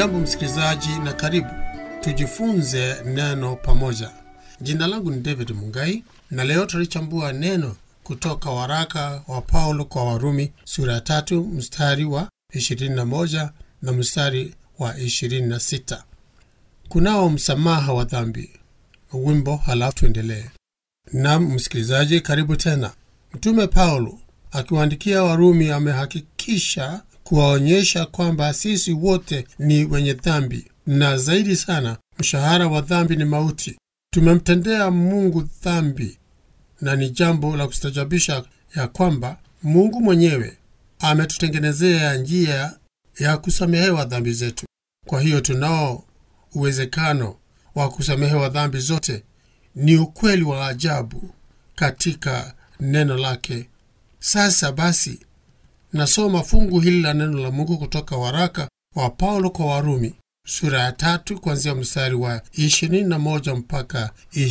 Hujambo msikilizaji, na karibu tujifunze neno pamoja. Jina langu ni David Mungai, na leo tutalichambua neno kutoka waraka wa Paulo kwa Warumi sura ya tatu mstari wa 21 na mstari wa 26. Kunao msamaha wa dhambi. Wimbo halafu tuendelee. Nam msikilizaji, karibu tena. Mtume Paulo akiwaandikia Warumi amehakikisha kuwaonyesha kwamba sisi wote ni wenye dhambi, na zaidi sana, mshahara wa dhambi ni mauti. Tumemtendea Mungu dhambi, na ni jambo la kustajabisha ya kwamba Mungu mwenyewe ametutengenezea njia ya kusamehewa dhambi zetu. Kwa hiyo tunao uwezekano wa kusamehewa dhambi zote. Ni ukweli wa ajabu katika neno lake. Sasa basi, nasoma fungu hili la neno la Mungu kutoka waraka wa Paulo kwa Warumi sura ya tatu kuanzia mstari wa 21 mpaka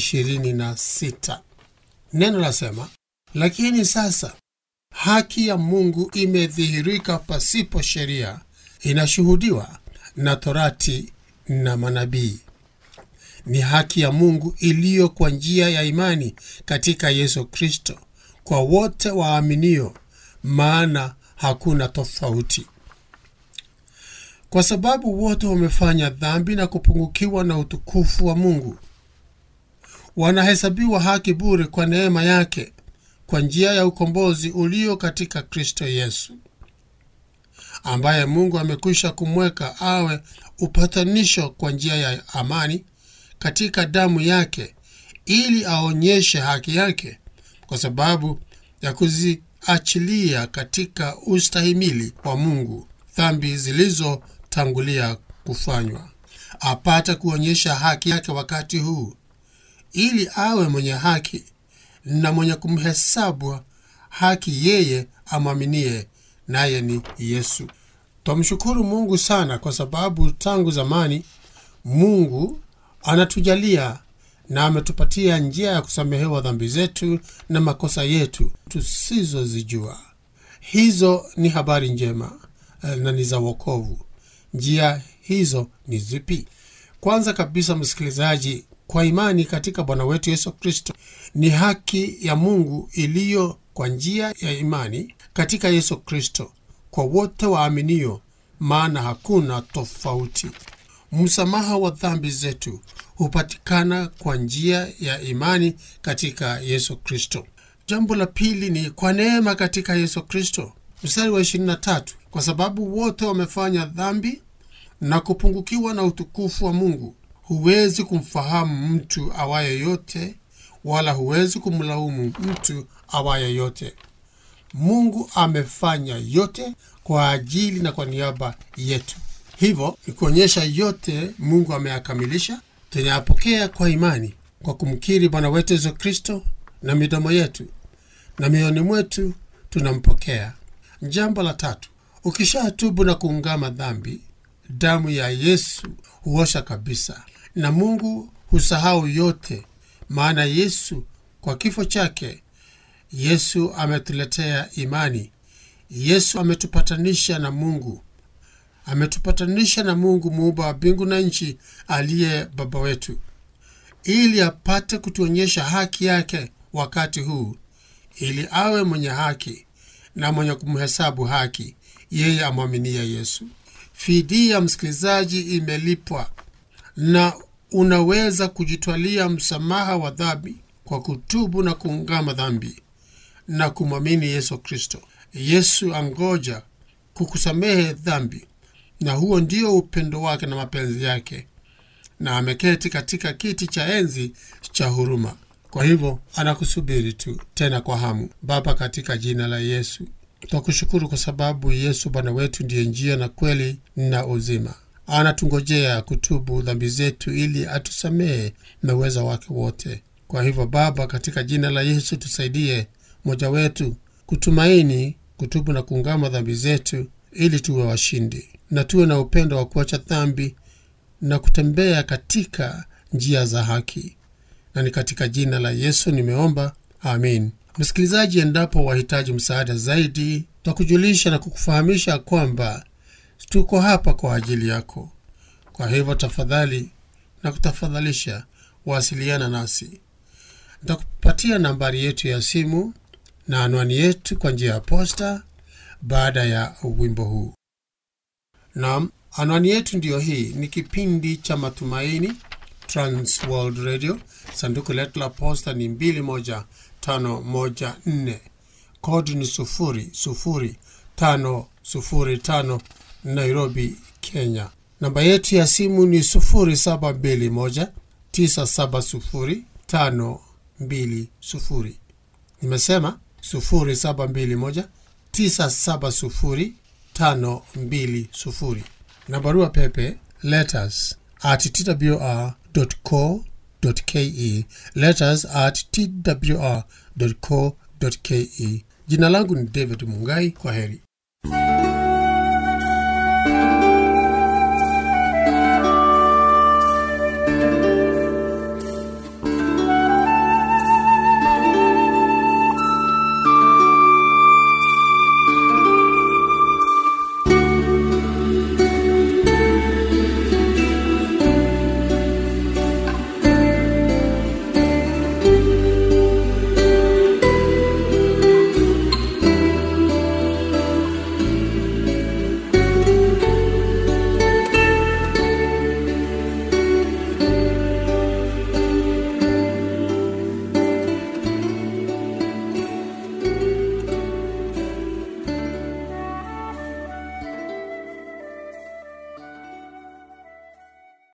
26. Neno lasema, lakini sasa haki ya Mungu imedhihirika pasipo sheria, inashuhudiwa na Torati na manabii. Ni haki ya Mungu iliyo kwa njia ya imani katika Yesu Kristo kwa wote waaminio, maana hakuna tofauti, kwa sababu wote wamefanya dhambi na kupungukiwa na utukufu wa Mungu. Wanahesabiwa haki bure kwa neema yake kwa njia ya ukombozi ulio katika Kristo Yesu, ambaye Mungu amekwisha kumweka awe upatanisho kwa njia ya amani katika damu yake, ili aonyeshe haki yake kwa sababu ya kuziachilia katika ustahimili wa Mungu dhambi zilizotangulia kufanywa, apate kuonyesha haki yake wakati huu, ili awe mwenye haki na mwenye kumhesabu haki yeye amwaminie, naye ni Yesu. Twamshukuru Mungu sana kwa sababu tangu zamani Mungu anatujalia na ametupatia njia ya kusamehewa dhambi zetu na makosa yetu tusizozijua. Hizo ni habari njema na ni za wokovu. Njia hizo ni zipi? Kwanza kabisa, msikilizaji, kwa imani katika Bwana wetu Yesu Kristo ni haki ya Mungu iliyo kwa njia ya imani katika Yesu Kristo kwa wote waaminio, maana hakuna tofauti. Msamaha wa dhambi zetu hupatikana kwa njia ya imani katika Yesu Kristo. Jambo la pili ni kwa neema katika Yesu Kristo, mstari wa 23, kwa sababu wote wamefanya dhambi na kupungukiwa na utukufu wa Mungu. Huwezi kumfahamu mtu awaye yote, wala huwezi kumlaumu mtu awaye yote. Mungu amefanya yote kwa ajili na kwa niaba yetu. Hivyo ni kuonyesha yote Mungu ameyakamilisha. Tunayapokea kwa imani kwa kumkiri Bwana wetu Yesu Kristo na midomo yetu na mioyoni mwetu tunampokea. Jambo la tatu, ukishatubu na kuungama dhambi, damu ya Yesu huosha kabisa, na Mungu husahau yote, maana Yesu kwa kifo chake, Yesu ametuletea imani. Yesu ametupatanisha na Mungu ametupatanisha na Mungu muumba wa mbingu na nchi, aliye Baba wetu, ili apate kutuonyesha haki yake wakati huu, ili awe mwenye haki na mwenye kumhesabu haki yeye amwaminie Yesu. Fidia, msikilizaji, imelipwa na unaweza kujitwalia msamaha wa dhambi kwa kutubu na kuungama dhambi na kumwamini Yesu Kristo. Yesu angoja kukusamehe dhambi na huo ndio upendo wake na mapenzi yake, na ameketi katika kiti cha enzi cha huruma. Kwa hivyo anakusubiri tu tena kwa hamu. Baba, katika jina la Yesu twakushukuru kwa sababu Yesu Bwana wetu ndiye njia na kweli na uzima. Anatungojea kutubu dhambi zetu ili atusamehe na uweza wake wote. Kwa hivyo Baba, katika jina la Yesu tusaidie mmoja wetu kutumaini, kutubu na kuungama dhambi zetu ili tuwe washindi na tuwe na upendo wa kuacha dhambi na kutembea katika njia za haki, na ni katika jina la Yesu nimeomba, amin. Msikilizaji, endapo wahitaji msaada zaidi, twakujulisha na kukufahamisha kwamba tuko hapa kwa ajili yako. Kwa hivyo tafadhali na kutafadhalisha wasiliana nasi. Nitakupatia nambari yetu ya simu na anwani yetu kwa njia ya posta baada ya wimbo huu. Naam, anwani yetu ndiyo hii. Ni kipindi cha Matumaini, Trans World Radio. Sanduku letu la posta ni 21514 kodi ni 00505 Nairobi, Kenya. Namba yetu ya simu ni 0721970520. Nimesema 0721970520 na barua pepe letters at twr.co.ke, letters at twr.co.ke. Jina langu ni David Mungai. Kwa heri.